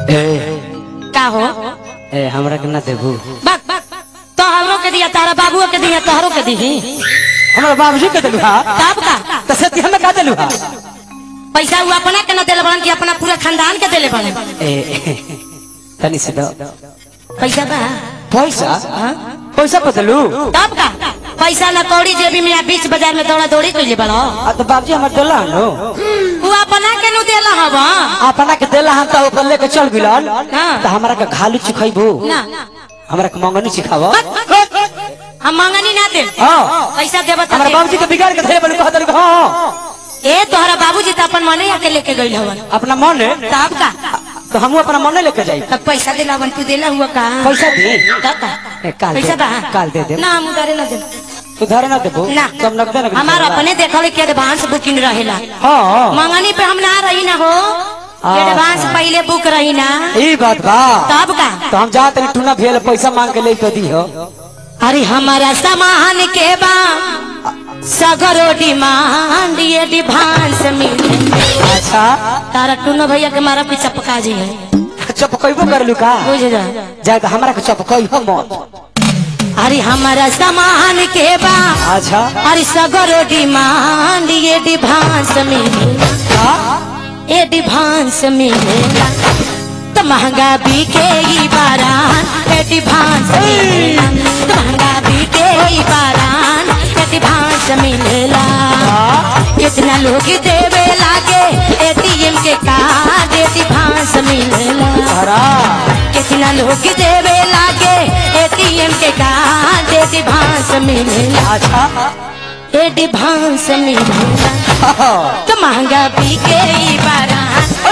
ए का हो ए हमरा के ना देबू बक तोहरो के दिया तारा बाबुओ के दिया तोहरो के दी हमरा बाबूजी के देलू हा तब का त से हमें का देलू हा पैसा वो अपना के न देले बड़न कि अपना पूरा खानदान के देले बड़न ए तनी से दो पैसा बा पैसा पैसा बदलू तब का पैसा न कौड़ी जेबी में या बीच बाजार में दौड़ा दौड़ी कइले बड़ो आ तो बाबूजी हमर देला नो वो अपना के नु देला हब अपना के देला हम त ओकर लेके चल गिलन हाँ। त हमरा के घालू चिखैबू ना हमरा के मंगनी सिखाव हम मंगनी ना दे हां पैसा देबा त हमरा दे। बाबूजी के बिगाड़ के धरे बल कह देलू हां ए तोहरा बाबूजी त अपन मने आके लेके गइल हवन अपना मन है तब का तो हम अपना मन लेके जाई तब पैसा देला हवन तू देला हुआ का पैसा दी तब का ए, काल दे- पैसा बा काल दे दे। ना हम उधारे ना दे तू धरे ना देबू ना सब नगदे नगदे हमार अपने देखल के एडवांस बुकिंग रहेला हां मंगनी पे हम ना रही ना हो एडवांस पहले बुक रही ना ई बात बा तब का तो हम जात नहीं टूना भेल पैसा मांग के लेके दी हो अरे हमारा सामान के बा सगरो डिमांड ये डिभांस मिले अच्छा तारा टूनो भैया के मारा पीछा पका जी है चपकैबो करलू का बुझ जा जाए तो हमरा के चपकई हो मत अरे हमारा सामान के बा अच्छा अरे सगरो डिमांड ये डिभांस मिले का ये डिभांस मिलेला तो महंगा बिके ई बारान ये डिभांस मिलेला तो महंगा बिके ई बारान ये डिभांस मिलेला कितना लोग देवे लागे एटीएम के कार्ड ये डिभांस मिलेला हरा कितना लोग देवे लागे एटीएम के कार्ड ये डिभांस मिलेला अच्छा ये डिभांस मिलेला तो महंगा बिके ई बारान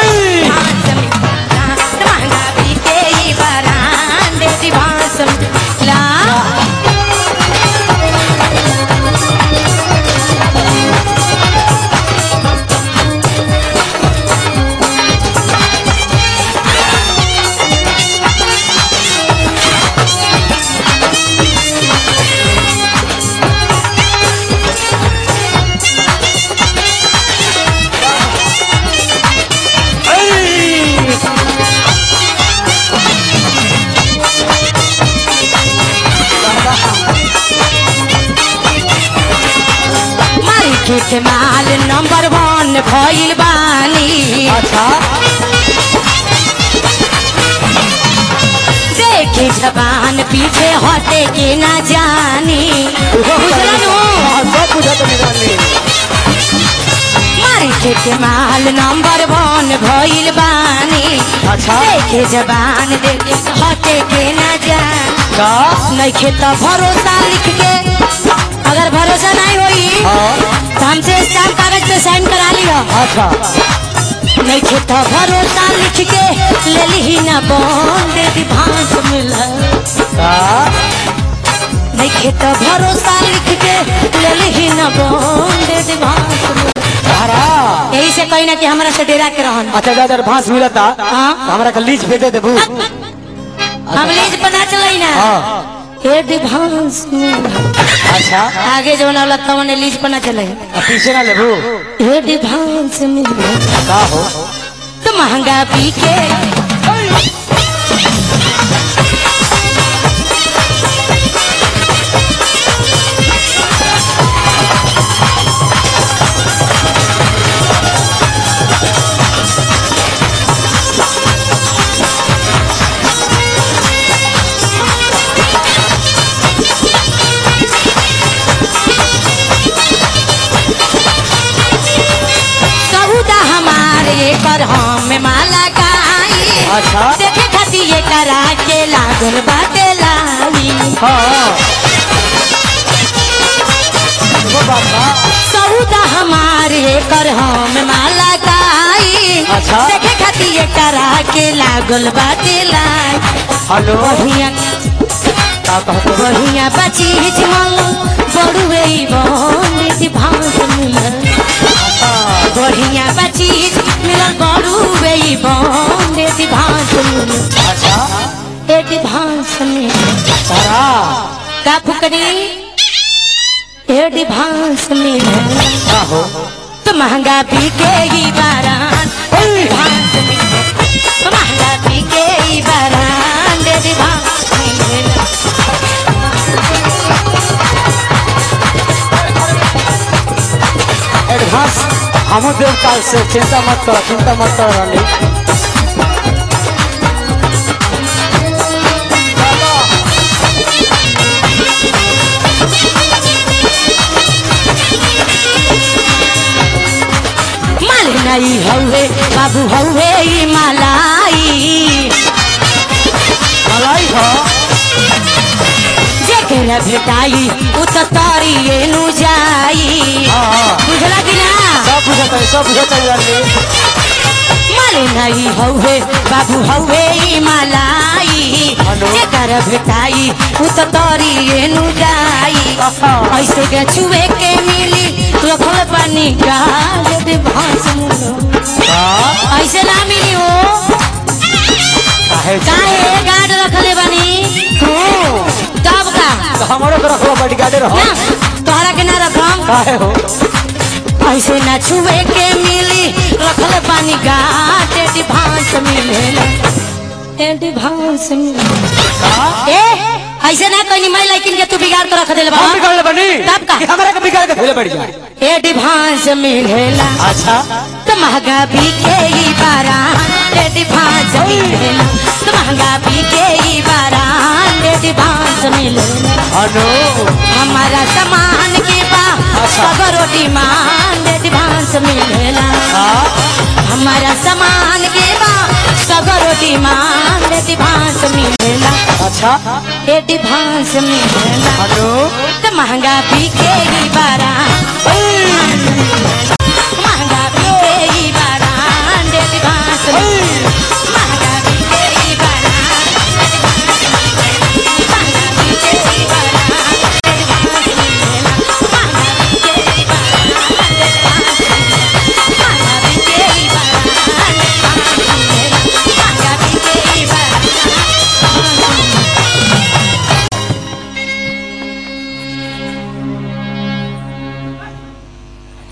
मार्केट माल नंबर वन भइल बानी अच्छा देखे जबान पीछे हटे के ना जानी बुझलनु? हाँ, सब बुझत निराली मार्केट माल नंबर वन भइल बानी अच्छा देखे जबान देखे हटे के ना जानी का नइखे त भरोसा लिख के अगर भरोसा नहीं होई हाँ तो हमसे स्टाम्प कागज पे साइन करा लियो अच्छा नइखे त भरोसा लिख के ले ली ना बॉन्ड दिभांस मिला का नइखे त भरोसा लिख के ले ली ना बॉन्ड दिभांस मिला हरा यही से कहीं ना कि हमरा से डेरा के रहन अच्छा दादा भांस मिलता हाँ। तो हमरा के लीज पे दे देबू हम लीज पता चलाई ना हाँ हे दिभांस मिला अच्छा आगे जो ना लगता उन्हें लीज पता चले आ पीछे ना लेबू हे दिभांस मिला का हो तो महंगा पीके सौदा हमारे कर हम माला गाई अच्छा। देखे खाती ये करा के लागल बाटे लाई हाँ वो बात बा। सौदा हमारे कर हम माला गाई अच्छा। देखे खाती ये करा के लागल बाटे लाई हेलो बढ़िया का कहते हो? बढ़िया बची जमल बड़ुए बोली भांस मिलल बढ़िया बची मिलल बड़ुए बोली भांस मिलल अच्छा एक भांस मिलल हरा का फुकनी एक भांस मिलल का हो तो महंगा बिकेगी बारान भांस मिलल तो महंगा बिकेगी देव काल से चिंता मत करो चिंता मत करो रानी माल नहीं हौवे बाबू हौवे ई मलाई मलाई हो जेकरा भेटाई उ त तरिए नु जाई हाँ हाँ बुझला कि ना सब बुझता है सब बुझता है रानी माल नहीं हौवे बाबू हौवे ई मलाई हेलो। जेकरा भेटाई उ त तरिए नु जाई आहा। ऐसे के छुए के मिली रखल पानी का दे भांस मुनो हाँ ऐसे ना मिली हो काहे काहे गाड रखले बानी तू तब का तो हमारो को रखो बॉडीगार्डे रहो ना तोहरा के ना रखम काहे हो ऐसे ना छुए के मिली रखल पानी घाट एडवांस मिलेला एडवांस मिलेला ए ऐसे ना कहीं मैं लेकिन के तू बिगाड़ के रख देले हम बाबा बिगाड़ ले बनी तब का? कि हमारा के बिगाड़ के खेले बढ़ जाए एडवांस मिलेला अच्छा तो महंगा बिके ई बारान एडवांस मिलेला तो महंगा बिके ई बारान एडवांस मिलेला अनु हमारा सामान के बा अच्छा। सगरो डिमांड एडवांस मिलेला हाँ हमारा सामान के बा सगरो डिमांड एडवांस मिलेला अच्छा एडवांस मिलेला अनु तो महंगा बिकेगी बारा महंगा बिकेगी बारा एडवांस मिलेला